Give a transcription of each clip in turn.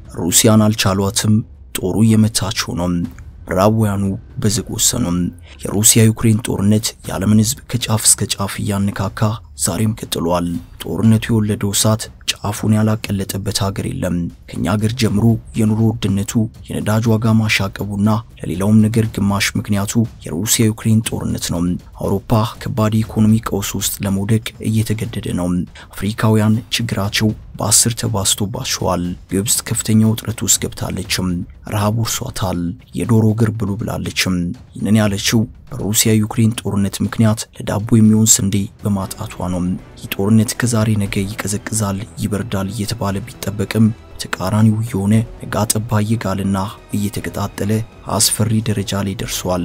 ሩሲያን አልቻሏትም። ጦሩ እየመታቸው ነው። ምዕራባውያኑ በዝግ ወሰኑ። የሩሲያ ዩክሬን ጦርነት የዓለምን ሕዝብ ከጫፍ እስከ ጫፍ እያነካካ ዛሬም ቀጥሏል። ጦርነቱ የወለደው እሳት ጫፉን ያላቀለጠበት ሀገር የለም። ከኛ ሀገር ጀምሮ የኑሮ ውድነቱ፣ የነዳጅ ዋጋ ማሻቀቡና ለሌላውም ነገር ግማሽ ምክንያቱ የሩሲያ ዩክሬን ጦርነት ነው። አውሮፓ ከባድ የኢኮኖሚ ቀውስ ውስጥ ለመውደቅ እየተገደደ ነው። አፍሪካውያን ችግራቸው በአስር ተባስቶባቸዋል። ግብጽ ከፍተኛ ውጥረት ውስጥ ገብታለችም። ረሃብ ወርሷታል። የዶሮ እግር ብሉ ብላለችም። ይህንን ያለችው በሩሲያ ዩክሬን ጦርነት ምክንያት ለዳቦ የሚሆን ስንዴ በማጣቷ ነው። ይህ ጦርነት ከዛሬ ነገ ይቀዘቅዛል፣ ይበርዳል እየተባለ ቢጠበቅም ተቃራኒው የሆነ ነጋ ጠባ እየጋልና እየተቀጣጠለ አስፈሪ ደረጃ ላይ ደርሷል።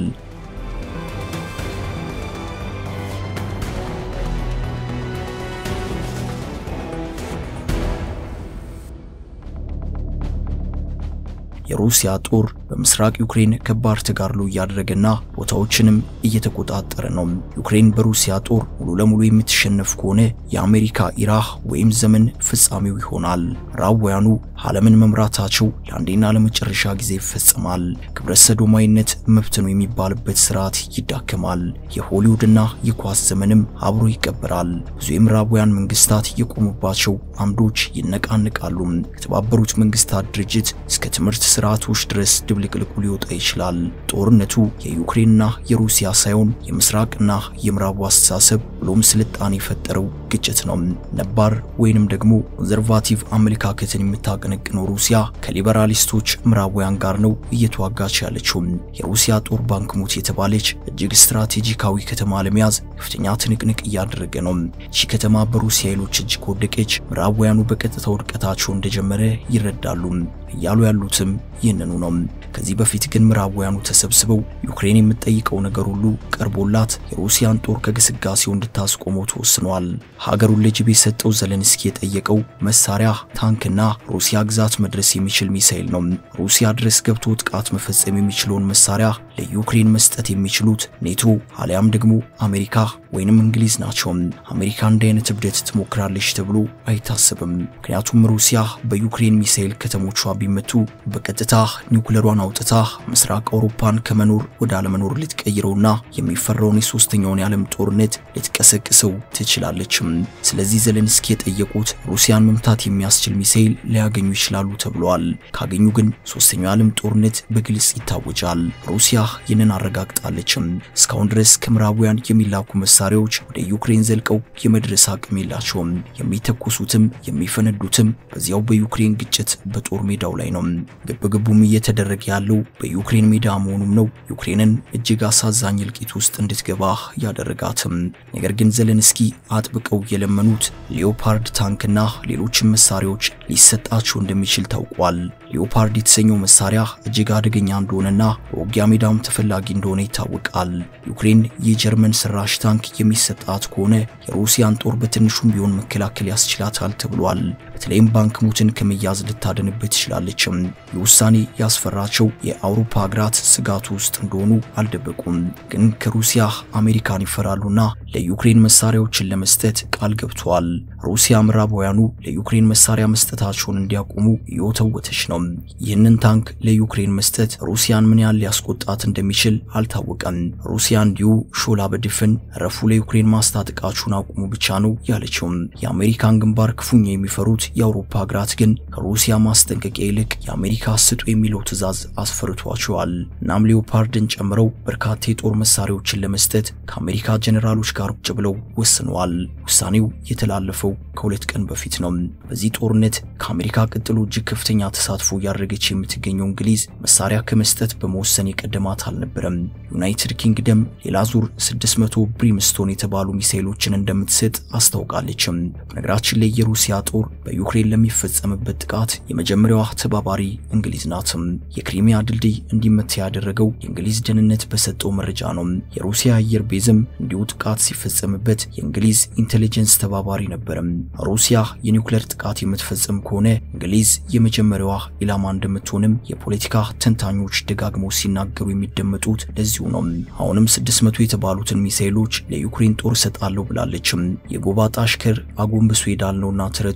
የሩሲያ ጦር በምስራቅ ዩክሬን ከባድ ተጋድሎ እያደረገና ቦታዎችንም እየተቆጣጠረ ነው። ዩክሬን በሩሲያ ጦር ሙሉ ለሙሉ የምትሸነፍ ከሆነ የአሜሪካ ኢራህ ወይም ዘመን ፍጻሜው ይሆናል። ምዕራባውያኑ ዓለምን መምራታቸው ለአንዴና ለመጨረሻ ጊዜ ይፈጸማል። ግብረ ሰዶማዊነት መብት ነው የሚባልበት ስርዓት ይዳከማል። የሆሊውድና የኳስ ዘመንም አብሮ ይቀበራል። ብዙ የምዕራባውያን መንግስታት የቆሙባቸው አምዶች ይነቃንቃሉ። ከተባበሩት መንግስታት ድርጅት እስከ ትምህርት ስርዓቶች ድረስ ድብልቅልቁ ሊወጣ ይችላል። ጦርነቱ የዩክሬንና የሩሲያ ሳይሆን የምስራቅና የምዕራቡ አስተሳሰብ ብሎም ስልጣኔ የፈጠረው ግጭት ነው። ነባር ወይንም ደግሞ ኮንዘርቫቲቭ አመለካከትን የምታቀነቅነው ሩሲያ ከሊበራሊስቶች ምዕራባውያን ጋር ነው እየተዋጋች ያለችው። የሩሲያ ጦር ባንክሙት የተባለች እጅግ ስትራቴጂካዊ ከተማ ለመያዝ ከፍተኛ ትንቅንቅ እያደረገ ነው። ይህ ከተማ በሩሲያ ኃይሎች እጅ ከወደቀች ምዕራባውያኑ በቀጥታ ውድቀታቸው እንደጀመረ ይረዳሉ። እያሉ ያሉትም ይህንኑ ነው። ከዚህ በፊት ግን ምዕራባውያኑ ተሰብስበው ዩክሬን የምትጠይቀው ነገር ሁሉ ቀርቦላት የሩሲያን ጦር ከግስጋሴው እንድታስቆመው ተወስኗል። ሀገሩን ለጅብ የሰጠው ዘለንስኪ የጠየቀው መሳሪያ ታንክና ሩሲያ ግዛት መድረስ የሚችል ሚሳኤል ነው። ሩሲያ ድረስ ገብቶ ጥቃት መፈጸም የሚችለውን መሳሪያ ለዩክሬን መስጠት የሚችሉት ኔቶ አሊያም ደግሞ አሜሪካ ወይንም እንግሊዝ ናቸው። አሜሪካ እንዲህ አይነት እብደት ትሞክራለች ተብሎ አይታሰብም። ምክንያቱም ሩሲያ በዩክሬን ሚሳኤል ከተሞቿ ቢመቱ በቀጥታ ኒውክለሯን አውጥታ ምስራቅ አውሮፓን ከመኖር ወደ አለመኖር ልትቀይረውና የሚፈራውን የሶስተኛውን የዓለም ጦርነት ልትቀሰቅሰው ትችላለችም። ስለዚህ ዘለንስኪ የጠየቁት ሩሲያን መምታት የሚያስችል ሚሳኤል ሊያገኙ ይችላሉ ተብለዋል። ካገኙ ግን ሶስተኛው የዓለም ጦርነት በግልጽ ይታወጃል። ሩሲያ ይህንን አረጋግጣለችም። እስካሁን ድረስ ከምዕራባውያን የሚላኩ መሳሪያዎች ወደ ዩክሬን ዘልቀው የመድረስ አቅም የላቸውም። የሚተኩሱትም የሚፈነዱትም በዚያው በዩክሬን ግጭት በጦር ሜዳው ላይ ነው። ግብግቡም እየተደረገ ያለው በዩክሬን ሜዳ መሆኑም ነው ዩክሬንን እጅግ አሳዛኝ እልቂት ውስጥ እንድትገባ ያደረጋትም። ነገር ግን ዘለንስኪ አጥብቀው የለመኑት ሊዮፓርድ ታንክና ሌሎችም መሳሪያዎች ሊሰጣቸው እንደሚችል ታውቋል። ሊዮፓርድ የተሰኘው መሳሪያ እጅግ አደገኛ እንደሆነና በውጊያ ሜዳም ተፈላጊ እንደሆነ ይታወቃል። ዩክሬን የጀርመን ሰራሽ ታንክ የሚሰጣት ከሆነ የሩሲያን ጦር በትንሹም ቢሆን መከላከል ያስችላታል ተብሏል። በተለይም ባንክሙትን ከመያዝ ልታደንበት ትችላለችም። ይህ ውሳኔ ያስፈራቸው የአውሮፓ ሀገራት ስጋቱ ውስጥ እንደሆኑ አልደበቁም። ግን ከሩሲያ አሜሪካን ይፈራሉና ለዩክሬን መሳሪያዎችን ለመስጠት ቃል ገብተዋል። ሩሲያ ምዕራባውያኑ ለዩክሬን መሳሪያ መስጠታቸውን እንዲያቆሙ እየወተወተች ነው። ይህንን ታንክ ለዩክሬን መስጠት ሩሲያን ምን ያህል ሊያስቆጣት እንደሚችል አልታወቀም። ሩሲያ እንዲሁ ሾላ በድፍን ረፉ ለዩክሬን ማስታጠቃችሁን አቁሙ ብቻ ነው ያለችውም። የአሜሪካን ግንባር ክፉኛ የሚፈሩት የአውሮፓ ሀገራት ግን ከሩሲያ ማስጠንቀቂያ ይልቅ የአሜሪካ ስጡ የሚለው ትዕዛዝ አስፈርቷቸዋል። እናም ሌዮፓርድን ጨምረው በርካታ የጦር መሳሪያዎችን ለመስጠት ከአሜሪካ ጀኔራሎች ጋር ቁጭ ብለው ወስነዋል። ውሳኔው የተላለፈው ከሁለት ቀን በፊት ነው። በዚህ ጦርነት ከአሜሪካ ቀጥሎ እጅግ ከፍተኛ ተሳትፎ እያደረገች የምትገኘው እንግሊዝ መሳሪያ ከመስጠት በመወሰን የቀደማት አልነበረም። ዩናይትድ ኪንግደም ሌላ ዙር 600 ብሪምስቶን የተባሉ ሚሳኤሎችን እንደምትሰጥ አስታውቃለችም። በነገራችን ላይ የሩሲያ ጦር በዩክሬን ለሚፈጸምበት ጥቃት የመጀመሪያዋ ተባባሪ እንግሊዝ ናትም። የክሪሚያ ድልድይ እንዲመታ ያደረገው የእንግሊዝ ደህንነት በሰጠው መረጃ ነው። የሩሲያ አየር ቤዝም እንዲሁ ጥቃት ሲፈጸምበት የእንግሊዝ ኢንቴሊጀንስ ተባባሪ ነበርም። ሩሲያ የኒውክሌር ጥቃት የምትፈጽም ከሆነ እንግሊዝ የመጀመሪያዋ ኢላማ እንደምትሆንም የፖለቲካ ተንታኞች ደጋግመው ሲናገሩ የሚደመጡት ለዚሁ ነው። አሁንም 600 የተባሉትን ሚሳኤሎች ለዩክሬን ጦር እሰጣለሁ ብላለችም። የጎባጣ አሽከር አጎንብሶ ሄዳል ነውና ተረቱ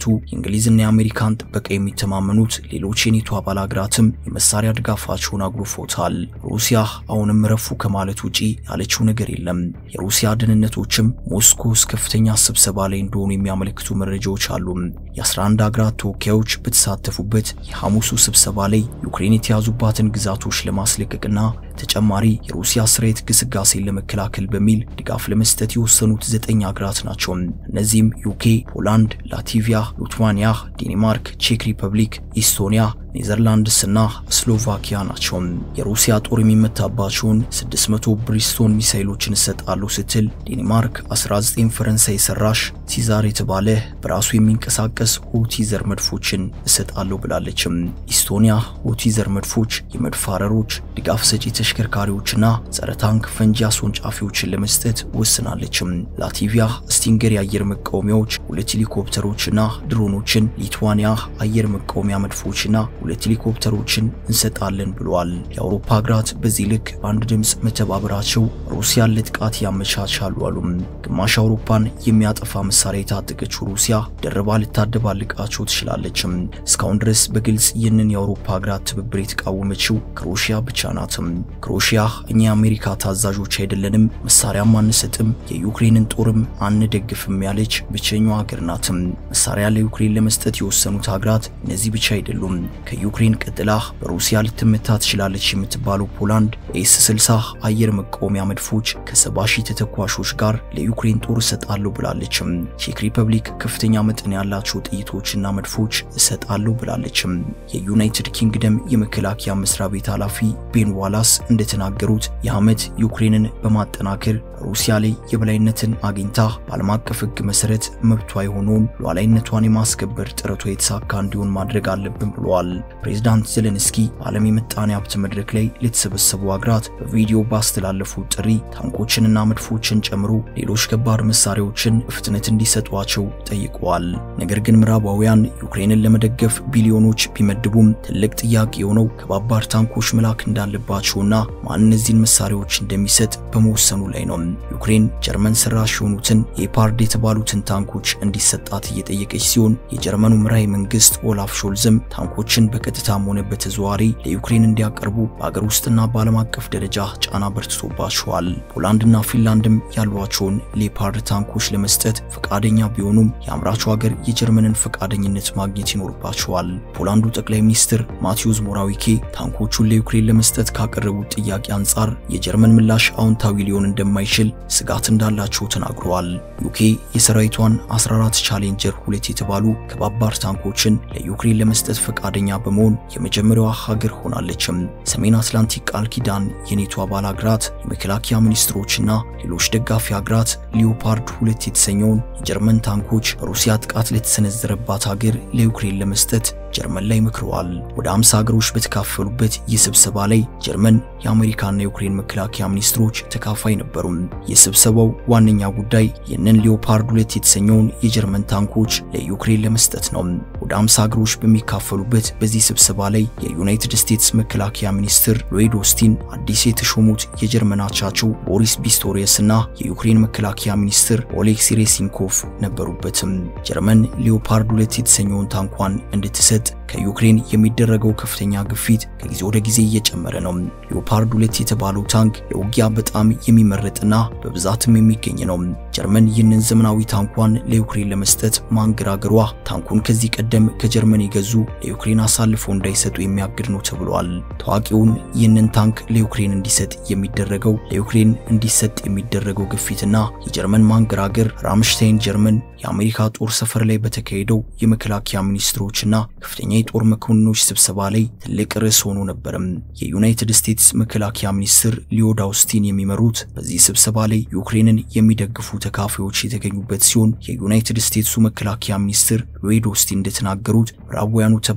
በእንግሊዝና የአሜሪካን ጥበቃ የሚተማመኑት ሌሎች የኔቶ አባል ሀገራትም የመሳሪያ ድጋፋቸውን አጉርፎታል። ሩሲያ አሁንም ረፉ ከማለት ውጪ ያለችው ነገር የለም። የሩሲያ ደህንነቶችም ሞስኮ ውስጥ ከፍተኛ ስብሰባ ላይ እንደሆኑ የሚያመለክቱ መረጃዎች አሉ። የ11 ሀገራት ተወካዮች በተሳተፉበት የሐሙሱ ስብሰባ ላይ ዩክሬን የተያዙባትን ግዛቶች ለማስለቀቅና ተጨማሪ የሩሲያ ሰራዊት ግስጋሴን ለመከላከል በሚል ድጋፍ ለመስጠት የወሰኑት ዘጠኝ ሀገራት ናቸው። እነዚህም ዩኬ፣ ፖላንድ፣ ላቲቪያ፣ ሊቱዋኒያ፣ ዴንማርክ፣ ቼክ ሪፐብሊክ፣ ኢስቶኒያ ኔዘርላንድስ እና ስሎቫኪያ ናቸው። የሩሲያ ጦር የሚመታባቸውን 600 ብሪስቶን ሚሳይሎችን እሰጣለሁ ስትል ዴንማርክ 19 ፈረንሳይ ሰራሽ ሲዛር የተባለ በራሱ የሚንቀሳቀስ ሆቲዘር መድፎችን እሰጣለሁ ብላለችም። ኢስቶኒያ ሆቲዘር መድፎች፣ የመድፍ አረሮች፣ ድጋፍ ሰጪ ተሽከርካሪዎችና ጸረ ታንክ ፈንጂ አስወንጫፊዎችን ለመስጠት ወስናለችም። ላቲቪያ ስቲንገር የአየር መቃወሚያዎች፣ ሁለት ሄሊኮፕተሮችና ድሮኖችን፣ ሊቱዋኒያ አየር መቃወሚያ መድፎችና ሁለት ሄሊኮፕተሮችን እንሰጣለን ብለዋል። የአውሮፓ ሀገራት በዚህ ልክ በአንድ ድምፅ መተባበራቸው ሩሲያን ለጥቃት ያመቻቻሉ አሉም። ግማሽ አውሮፓን የሚያጠፋ መሳሪያ የታጠቀችው ሩሲያ ደርባ ልታደባልቃቸው ትችላለችም። እስካሁን ድረስ በግልጽ ይህንን የአውሮፓ ሀገራት ትብብር የተቃወመችው ክሮሺያ ብቻ ናትም። ክሮሺያ እኛ የአሜሪካ ታዛዦች አይደለንም፣ መሳሪያም አንሰጥም፣ የዩክሬንን ጦርም አንደግፍም ያለች ብቸኛዋ ሀገር ናትም። መሳሪያ ለዩክሬን ለመስጠት የወሰኑት ሀገራት እነዚህ ብቻ አይደሉም። ከዩክሬን ቀጥላ በሩሲያ ልትመታ ትችላለች የምትባለው ፖላንድ ኤስ 60 አየር መቃወሚያ መድፎች ከ70 ሺህ ተተኳሾች ጋር ለዩክሬን ጦር እሰጣለሁ ብላለችም። ቼክ ሪፐብሊክ ከፍተኛ መጠን ያላቸው ጥይቶችና መድፎች እሰጣለሁ ብላለችም። የዩናይትድ ኪንግደም የመከላከያ መስሪያ ቤት ኃላፊ ቤን ዋላስ እንደተናገሩት የዓመት ዩክሬንን በማጠናከር ሩሲያ ላይ የበላይነትን አግኝታ በዓለም አቀፍ ሕግ መሰረት መብቷ የሆነውን ሉዓላዊነቷን የማስከበር ጥረቷ የተሳካ እንዲሆን ማድረግ አለብን ብለዋል። ፕሬዝዳንት ዜሌንስኪ በዓለም የምጣኔ ሀብት መድረክ ላይ ለተሰበሰቡ ሀገራት በቪዲዮ ባስተላለፉት ጥሪ ታንኮችንና መድፎችን ጨምሮ ሌሎች ከባድ መሳሪያዎችን በፍጥነት እንዲሰጧቸው ጠይቀዋል። ነገር ግን ምዕራባውያን ዩክሬንን ለመደገፍ ቢሊዮኖች ቢመድቡም ትልቅ ጥያቄ የሆነው ከባባድ ታንኮች መላክ እንዳለባቸውና ማን እነዚህን መሳሪያዎች እንደሚሰጥ በመወሰኑ ላይ ነው። ዩክሬን ጀርመን ሰራሽ የሆኑትን የፓርድ የተባሉትን ታንኮች እንዲሰጣት እየጠየቀች ሲሆን የጀርመኑ መራሄ መንግስት ኦላፍ ሾልዝም ታንኮችን በቀጥታም ሆነ በተዘዋዋሪ ለዩክሬን እንዲያቀርቡ በአገር ውስጥና በዓለም አቀፍ ደረጃ ጫና በርትቶባቸዋል። ፖላንድና ፊንላንድም ያሏቸውን ሌፓርድ ታንኮች ለመስጠት ፈቃደኛ ቢሆኑም የአምራቹ ሀገር የጀርመንን ፈቃደኝነት ማግኘት ይኖርባቸዋል። ፖላንዱ ጠቅላይ ሚኒስትር ማቴዎስ ሞራዊኬ ታንኮቹን ለዩክሬን ለመስጠት ካቀረቡት ጥያቄ አንጻር የጀርመን ምላሽ አዎንታዊ ሊሆን እንደማይችል ስጋት እንዳላቸው ተናግረዋል። ዩኬ የሰራዊቷን 14 ቻሌንጀር ሁለት የተባሉ ከባባድ ታንኮችን ለዩክሬን ለመስጠት ፈቃደኛ በመሆን የመጀመሪያዋ ሀገር ሆናለችም። ሰሜን አትላንቲክ ቃል ኪዳን የኔቶ አባል ሀገራት የመከላከያ ሚኒስትሮችና ሌሎች ደጋፊ ሀገራት ሊዮፓርድ ሁለት የተሰኘውን የጀርመን ታንኮች በሩሲያ ጥቃት ለተሰነዘረባት ሀገር ለዩክሬን ለመስጠት ጀርመን ላይ መክረዋል። ወደ 50 ሀገሮች በተካፈሉበት ይህ ስብሰባ ላይ ጀርመን፣ የአሜሪካና የዩክሬን መከላከያ ሚኒስትሮች ተካፋይ ነበሩ። የስብሰባው ዋነኛ ጉዳይ ይህንን ሊዮፓርድ ሁለት የተሰኘውን የጀርመን ታንኮች ለዩክሬን ለመስጠት ነው። ወደ 50 ሀገሮች በሚካፈሉበት በዚህ ስብሰባ ላይ የዩናይትድ ስቴትስ መከላከያ ሚኒስትር ሎይድ ኦስቲን፣ አዲስ የተሾሙት የጀርመን አቻቸው ቦሪስ ቢስቶሪየስ እና የዩክሬን መከላከያ ሚኒስትር ኦሌክሲ ሬሲንኮቭ ነበሩበትም። ጀርመን ሊዮፓርድ ሁለት የተሰኘውን ታንኳን እንድትሰጥ ከዩክሬን የሚደረገው ከፍተኛ ግፊት ከጊዜ ወደ ጊዜ እየጨመረ ነው። ሊዮፓርድ ሁለት የተባለው ታንክ ለውጊያ በጣም የሚመረጥና በብዛትም የሚገኝ ነው። ጀርመን ይህንን ዘመናዊ ታንኳን ለዩክሬን ለመስጠት ማንገራገሯ ታንኩን ከዚህ ቀደም ከጀርመን የገዙ ለዩክሬን አሳልፈው እንዳይሰጡ የሚያግድ ነው ተብሏል። ታዋቂውን ይህንን ታንክ ለዩክሬን እንዲሰጥ የሚደረገው ለዩክሬን እንዲሰጥ የሚደረገው ግፊትና የጀርመን ማንገራገር ራምሽታይን ጀርመን የአሜሪካ ጦር ሰፈር ላይ በተካሄደው የመከላከያ ሚኒስትሮችና ከፍተኛ የጦር መኮንኖች ስብሰባ ላይ ትልቅ ርዕስ ሆኖ ነበርም። የዩናይትድ ስቴትስ መከላከያ ሚኒስትር ሊዮድ አውስቲን የሚመሩት በዚህ ስብሰባ ላይ ዩክሬንን የሚደግፉ ተካፋዮች የተገኙበት ሲሆን የዩናይትድ ስቴትሱ መከላከያ ሚኒስትር ሎይድ ኦስቲን እንደተናገሩት ምዕራባውያኑ ተባባሪዎች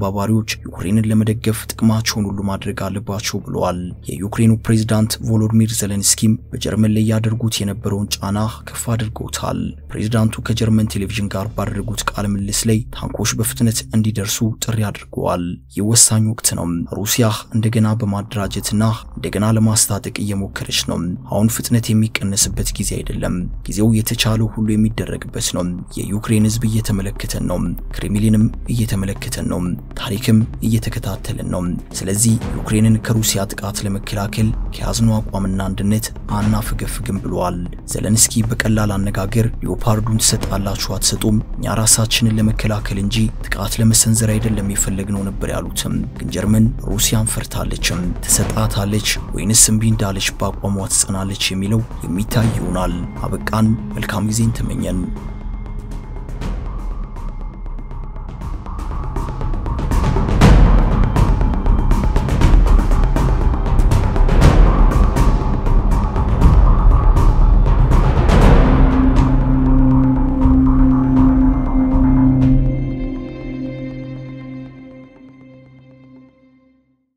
ዩክሬንን ለመደገፍ ጥቅማቸውን ሁሉ ማድረግ አለባቸው ብለዋል። የዩክሬኑ ፕሬዝዳንት ቮሎዲሚር ዜሌንስኪም በጀርመን ላይ ያደርጉት የነበረውን ጫና ከፍ አድርገውታል። ፕሬዝዳንቱ ከጀርመን ቴሌቪዥን ጋር ባደረጉት ቃለ ምልልስ ላይ ታንኮች በፍጥነት እንዲደርሱ ጥሪ አድርገዋል። ይህ ወሳኝ ወቅት ነው። ሩሲያ እንደገና በማደራጀትና እንደገና ለማስታጠቅ እየሞከረች ነው። አሁን ፍጥነት የሚቀነስበት ጊዜ አይደለም። ጊዜው የተቻለው ሁሉ የሚደረግበት ነው። የዩክሬን ሕዝብ እየተመለከተን ነው። ክሬምሊንም እየተመለከተን ነው። ታሪክም እየተከታተልን ነው። ስለዚህ ዩክሬንን ከሩሲያ ጥቃት ለመከላከል ከያዝነው አቋምና አንድነት አናፈገፍግም ብለዋል። ዘለንስኪ በቀላል አነጋገር ሊዮፓርዱን ትሰጣላችሁ አትሰጡም፣ እኛ ራሳችንን ለመከላከል እንጂ ጥቃት ለመሰንዘር አይደለም የፈለግነው ነበር ያሉትም። ግን ጀርመን ሩሲያን ፈርታለችም። ትሰጣታለች ወይንስ እምቢ እንዳለች በአቋሟ ትጸናለች የሚለው የሚታይ ይሆናል። አበቃን። መልካም ጊዜን ተመኘን።